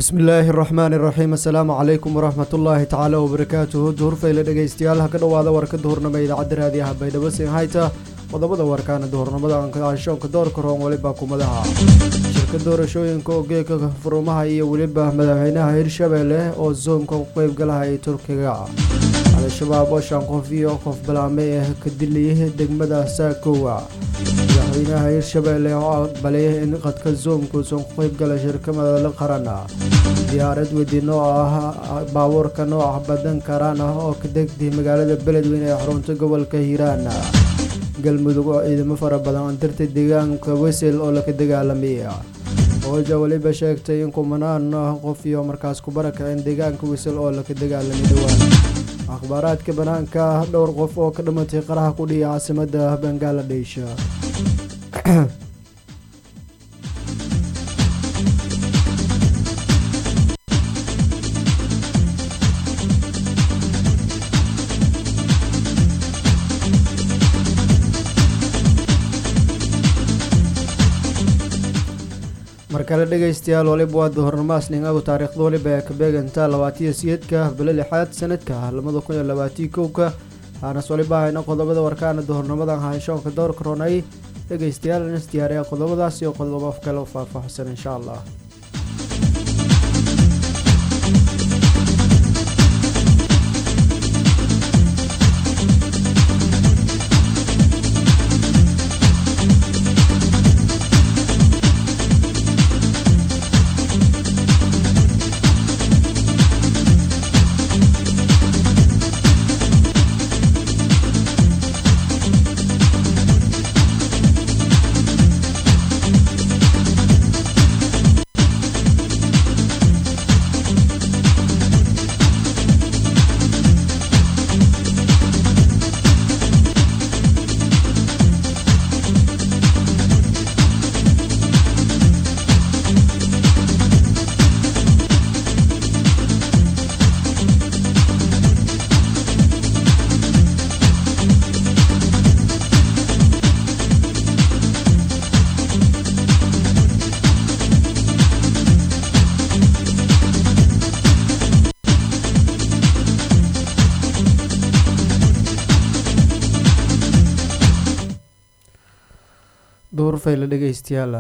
bismillaahi raxmaani raxiim assalaamu calaykum waraxmat ullaahi tacaala wabarakaatuhu duhurfayle dhegeystayaal ha ka dhowaada warka duhurnimo idaacadda raadiyaha baydhabo hayta qodobada warkaana duhurnimada anshoonka doorka roon weliba kumadaha shirka doorashooyinka ogeeka furumaha iyo weliba madaxweynaha hirshabeelle oo zoomka u qeybgalaha ee turkiga al-shabaab oo shan qof iyo qof balaame ee ka diliyay degmada saakowa madaxweynaha hirshabeelle oo aqbalay in qadka zoomkuusan ku qeybgala shirka madale qaran diyaarad wediin oo ah baabuurka nooca badan karaan ah oo ka degtay magaalada beledweyne ee xarunta gobolka hiiraan galmudug oo ciidamo fara badan dirtay deegaanka wesel oo laka dagaalamay ooja weliba sheegtay in kumanaan qof iyo markaas ku barakaceen deegaanka wesel oo laka dagaalamay dhowaan akhbaaraadka banaanka dhowr qof oo ka dhimatay qaraha ku dhiya caasimada bangaladesh markale dhegaystayaal waliba waa duhurnamaas ningagu taariikhda waliba ee ka beegantaa labaatiyo siyeedka bilo lixaad sanadka labada kun iyo labaatiyo kowka waxaanas waliba hayna qodobada warkaana duhurnimadan hanshoonka doorka ronay dhegaystayaal inas diyaariya qodobadaas iyo qodobo kale u faahfaahsan insha allah duhurfayle dhegeystayaal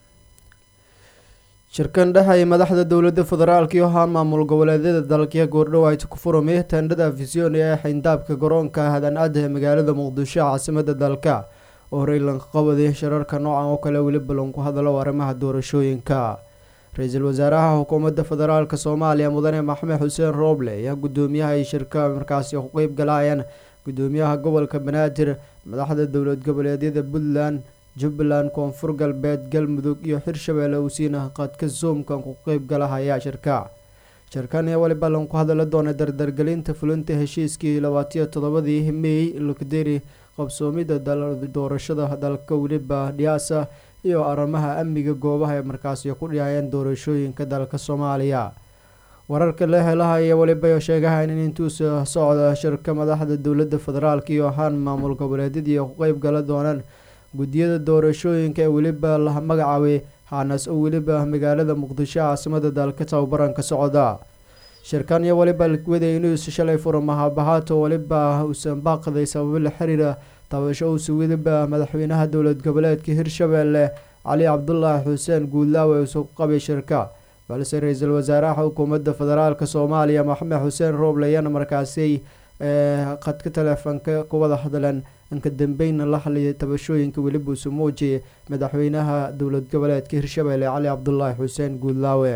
shirkan dhexay madaxda dowlada federaalk iyo haa maamul goboleedyada dalkiya goordhow ay ku furmay tendhada fision ee xayndaabka garoonka hadan-ada ee magaalada muqdisho caasimada dalka oo horey lanka qabaday shirarka noocan oo kale weliba lanku hadalo arrimaha doorashooyinka ra-iisul wasaaraha xukuumadda federaalk soomaaliya mudane maxamed xuseen rooble ayaa gudoomiyaha ay shirka markaasi ku qeyb galayeen gudoomiyaha gobolka banaadir madaxda dowlad goboleedyada puntland jubbaland koonfur galbeed galmudug iyo hirshabeelle uu siina qadka zoomkan ku qeyb galahaya shirka shirkan ee waliba lanku hadala doona dardargelinta fulinta heshiiskii labaatiyo toddobadii mey lokderi qabsoomida doorashada dalka weliba dhiyaasa iyo arrimaha amniga goobaha ee markaasi ku dhiyayeen doorashooyinka dalka soomaaliya wararka la helahaya waliba sheegahayn in intuusa socda shirka madaxda dowlada federaalk iyo ahaan maamul goboleedyadii ku qeyb gala doonaan guddiyada doorashooyinka ee weliba la magacaabay xaanas oo weliba magaalada muqdisho caasimada dalka tababaranka socda shirkan iyo waliba waday inuus shalay furamahabahaato waliba uusan baaqday sababo la xiriira tabasho uusa weliba madaxweynaha dowlad goboleedka hirshabeelle cali cabdulaahi xuseen guudlaawe uusa ku qabay shirka balse ra-iisul wasaaraha xukuumadda federaalk soomaaliya maxamed xuseen rooble ayaana markaasi qadka teleefoonka ku wada hadleen inka dambeyna la hadlayay tabashooyinka weliba uusa muujiyay madaxweynaha dowlad goboleedka hirshabeelle cali cabdulaahi xuseen guudlaawe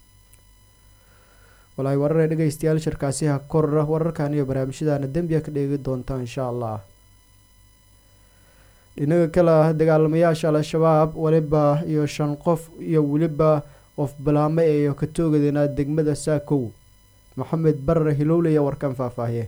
walaay warar ee dhegeystayaal shirkaasi ha korra wararkan iyo barnaamijyadaana dembiya ka dheegi doonta insha allah dhinaga kale ah dagaalamayaasha al-shabaab weliba iyo shan qof iyo weliba qof balaame eeyo ka toogadeenaa degmada saakow maxamed barre hilowle iyo warkan faahfaahiye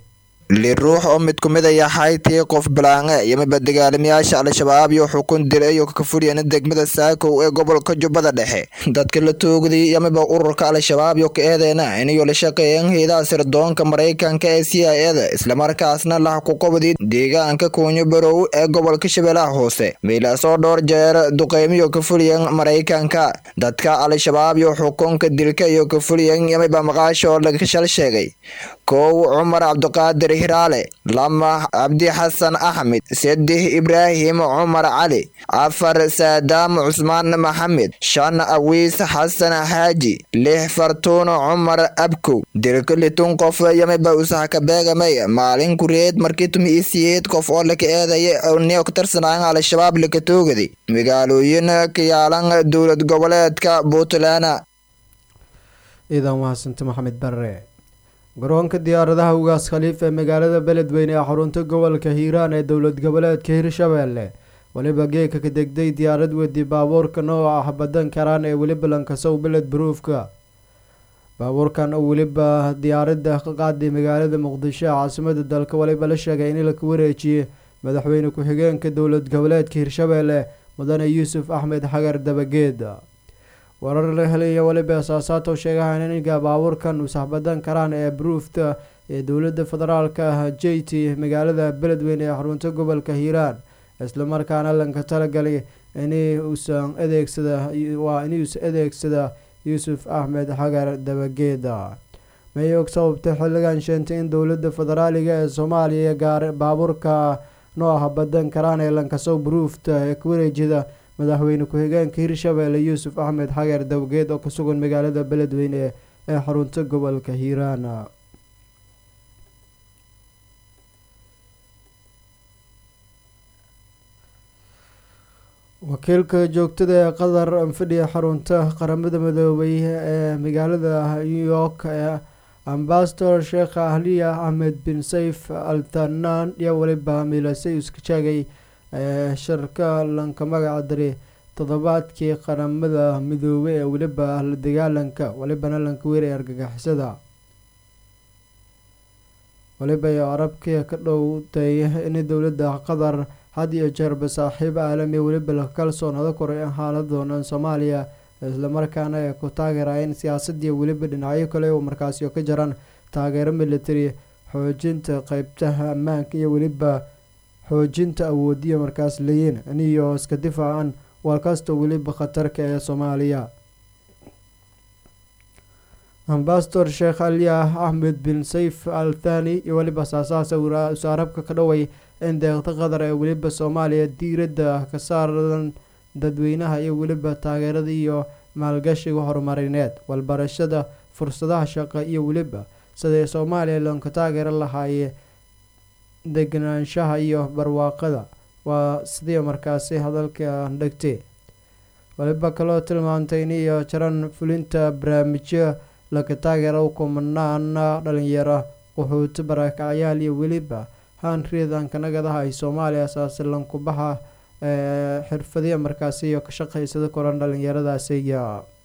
li ruux oo mid kumid a yahay tii qof balaange iyo miba dagaalamayaasha al-shabaab iyo xukun dilay iyo ka furiyeen degmada saakow ee gobolka jubbada dhexe dadka la toogday iyo miba ururka al-shabaab iyo ka eedeena inayo la shaqeeyeen hayadaha sirdoonka maraykanka ee c i eda islamarkaasna lah ku qabday deegaanka kuunyo barow ee gobolka shabeellaha hoose meelaasoo dhowr jeer duqeymiyo ka fuliyeen maraykanka dadka al-shabaab iyo xukunka dilka iyo ka fuliyeen iyo miba maqaasho laga shal sheegay kow cumar cabdiqaadir hiraale lama cabdi xasan axmed saddex ibraahim cumar cali afar saadaam cusmaan maxamed shan awiis xasan xaaji lix fartuuno cumar abkow dilka litun qof yamiba usaha ka beegamay maalin kureed markii tumi isiyeed qof oo laka eedaya neo ka tirsanaayan al-shabaab laka toogaday magaalooyin ka yaalan dowlad goboleedka puntland ciidan mahadsanti maxamed barre garoonka diyaaradaha ugaas khaliif ee magaalada beledweyne ee xarunta gobolka hiiraan ee dowlad goboleedka hirshabeelle weliba geeka ka degday diyaarad wedi baabuurka nooca ah badan karaan ee weliba lankasow beled baruufka baabuurkan oo weliba diyaaradda ka qaaday magaalada muqdisho ee caasimada dalka waliba la sheegay in laka wareejiyey madaxweyne ku-xigeenka dowlad goboleedka hirshabeelle mudane yuusuf axmed xagar dabageed warar la helaya weliba asaasaatow sheegahan iniga baabuurkan usahbadan karaan ee baruufta ee dowlada federaalka ah j t magaalada beledweyne ee xarunta gobolka hiiraan islamarkaana lanka talagalay inuusan adeegsada waa inuusan adeegsada yuusuf axmed xagar dabageeda may og sababta xilligan sheentay in dowlada federaaliga ee soomaaliya gaar baabuurka nooca badan karaan ee lankasow baruufta ee ka wareejida madaxweyne ku-xigeenka hirshabeelle yuusuf axmed xagar dabageed oo kusugan magaalada beledweyne ee xarunta gobolka hiiraan wakiilka joogtada ee qatar fadhiya xarunta qaramada midoobay ee magaalada new york ee ambasador sheekh ahliya axmed bin sayf al thanaan iyo weliba milasay iska sheegay ee shirka lanka magaca dari toddobaadkii qaramada midoobay ee weliba la dagaalanka welibana lanka weeray argagixisada weliba iyo arabkii ka dhowtay in dowladda qatar had iyo jeerba saaxiib caalami weliba la kalsoonada koray in xaalad doonaan soomaaliya islamarkaana ay ku taageerayeen siyaasadii weliba dhinacyo kale oo markaasi ka jiraan taageero military xoojinta qeybtaha ammaanka iyo weliba xoojinta awoodiya markaas leeyiin iniyo iska difaacan walkasta weliba khatarka ee soomaaliya ambasador sheekh aliya axmed bin sayf al thani iyo weliba saasaasa usaarabka ka dhoway in deeqda qatar ee weliba soomaaliya diiradda ka saaran dadweynaha iyo weliba taageerada iyo maalgashiga horumarineed walbarashada fursadaha shaqo iyo weliba siday soomaaliya loonka taageero lahaaye deganaanshaha iyo barwaaqada waa sidii markaasi hadalka dhegtay waliba kaloo tilmaantay in iyo jaran fulinta barnaamijyo laga taageero kumanaana dhalinyaro qaxooti barakacyaal iyo weliba hanriidanka nagadaha ay soomaaliya asaasi lankubaxa ee xirfadiya markaasi iyo ka shaqaysada koran dhalinyaradaasi iyo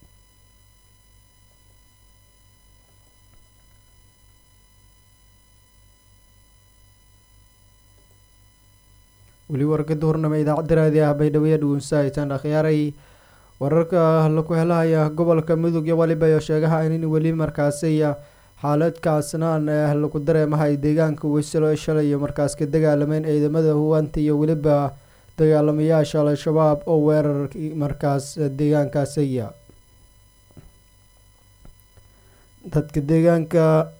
weli warkada hornama idaacadda raadi ah baydhaweye dhugunsahaytaan akhyaaray wararka laku helahaya gobolka mudug iyo waliba iyo sheegaha in weli markaasi xaaladkaasnaan ee lagu dareemahay deegaanka weysalo ee shalay iyo markaas ka dagaalameen ciidamada huwanta iyo weliba dagaalamayaasha al-shabaab oo weerar markaas deegaankaasiya dadka deegaanka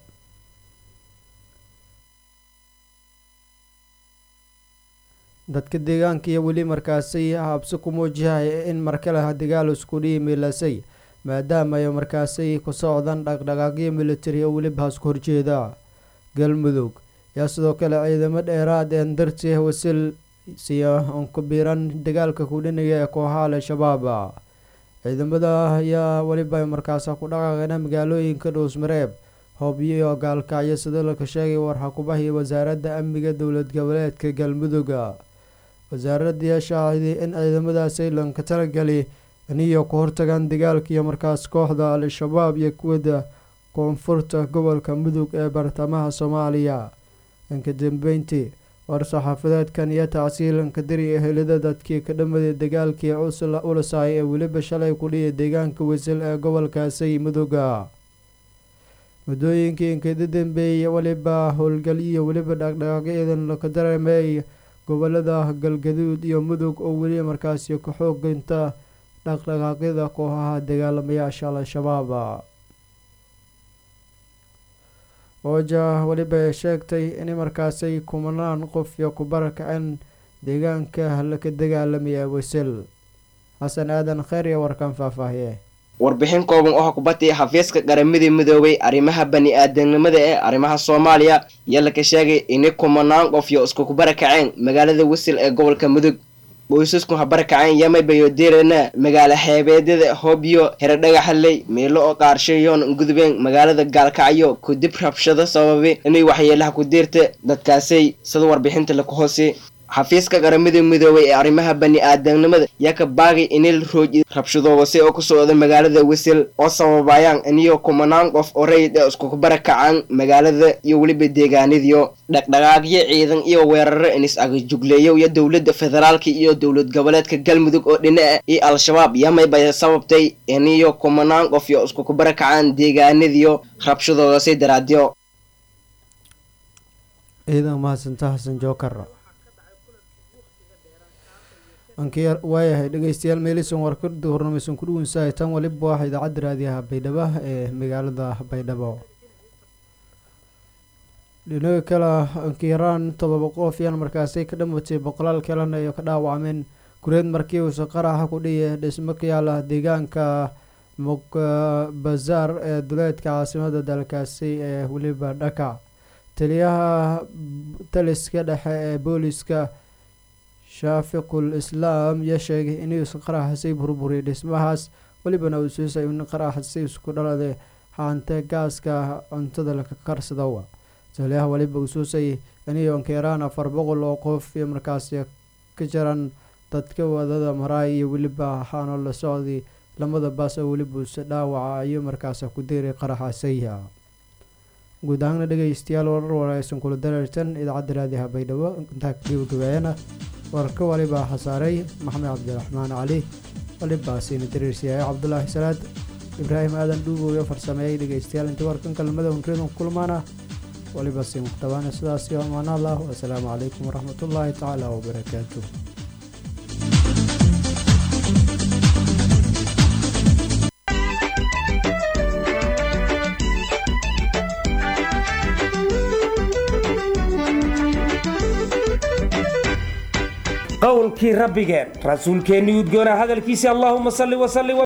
dadka deegaanka iyo weli markaasi habsi ku muujihaya in markaleha dagaal isku dhiimilasay maadaama ay markaasi ku socdaan dhaqdhaqaaqyo military oo weliba hasku horjeeda galmudug yaa sidoo kale ciidamo dheeraad een dartii wasil siya onkubiiran dagaalka kudhiniga ee kooxaha al-shabaab ciidamada ayaa weliba markaas ku dhaqaaqeena magaalooyinka dhuusmareeb hobyo iyo gaalkacyo sida laka sheegay warxakubahii wasaaradda amniga dowlad goboleedka galmudug wasaaradii shaaciday in ciidamadaasi lanka talagali iniyo ku hortagaan dagaalkiiyo markaas kooxda al-shabaab iyo kuwada koonfurta gobolka mudug ee bartamaha soomaaliya inka dambeyntii war-saxaafadeedkan iyo tacsiilanka diri ehelada dadkii ka dhamaday dagaalkii ulasaay ee weliba shalay kudhiya deegaanka wisil ee gobolkaasi muduga muddooyinkii inkada dambeeyay weliba howlgal iyo weliba dhaqdhaqaaqyadan laka dareemay gobolada galgaduud iyo mudug oo weli markaasi ka xooginta dhaqdhaqaaqyada kooxaha dagaalamayaasha al-shabaab ooja weliba ay sheegtay in markaasay kumanaan qof iyo ku barakaceen deegaanka laka dagaalamaya wisil xasan aadan kheyr iyo warkan faahfaahiye warbixin kooban oo kubadii xafiiska qaramada midoobay arrimaha bani-aadamnimada ee arrimaha soomaaliya iyo laka sheegay inay kumanaan qof iyo isku kubarakaceen magaalada wisil ee gobolka mudug boysasku habarakaceen yamaybayo dirana magaala xeebeedyada hobyo heredhagaxaley meelo oo qaarshayoon gudubeen magaalada gaalkacyo kudib rabshado sababay inay waxyeelaha ku diirta dadkaasay sida warbixinta laku hoose xafiiska qaramada midoobay ee arrimaha bani-aadamnimada yaa ka baagay inay rooji rabshadoobase oo ku socda magaalada wisil oo sababayaan iniyo kumanaan qof oo rayid ee isku barakacaan magaalada iyo weliba deegaanadiyo dhaqdhaqaaqyo ciidan iyo weeraro inis agajugleeyo iyo dowladda federaalka iyo dowlad goboleedka galmudug oo dhinaca iyo al-shabaab yamayba sababtay iniyo kumanaan qof iyo isku barakacaan deegaanadiyo rabshadoodase daraadyo ciidan mahadsanta xasan jookar waayahay dhegeystayaal meelisan warkada hornamaysan ku dhuwansahay tan waliba waa idaacadda raadiyaha baydhabo ee magaalada baydhabo dhinaga kale ankiraan todoba qof yaan markaasi ka dhamatay boqolaal kalena ay ka dhaawacmeen gureed markii uusa qaraxa ku dhiya dhismo ka yaala deegaanka muqbazaar ee duleedka caasimada dalkaasi ee weliba dhaka taliyaha taliska dhexe ee booliska shaafiqul islaam yaa sheegay inuusan qaraxasay burburiyay dhismahaas welibana uu suusay in qaraxasay isku dhalade haante gaaska cuntada laka karsadawa taliyaha weliba uu suusay inay onkeeraan afar boqol oo qof iyo markaasi ka jaran dadka wadada maraay iyo weliba waxaana la socday lamada baas oo weliba uuse dhaawaca ayuu markaasi ku diiray qaraxasaya guud ahaana dhegeystayaal warar waraysan kula dareertan idaacadda raadiyaha baydhabo intaa gabagabeeyana warka walibaa xasaaray maxamed cabdiraxmaan cali walibaa siina dareersiyahay cabdulaahi salaad ibraahim aadan dhuubow iyo farsameeyay dhegeystayaal intii warkan kalmada unreedan kulmaana waliba sii muqtabaana sidaas iyo amaan allah wasalaamu calaykum waraxmatullaahi tacaala wabarakaatu qowlkii rabbigeen rasuulkeennii udgoona hadalkiisii allaahuma salli wasalli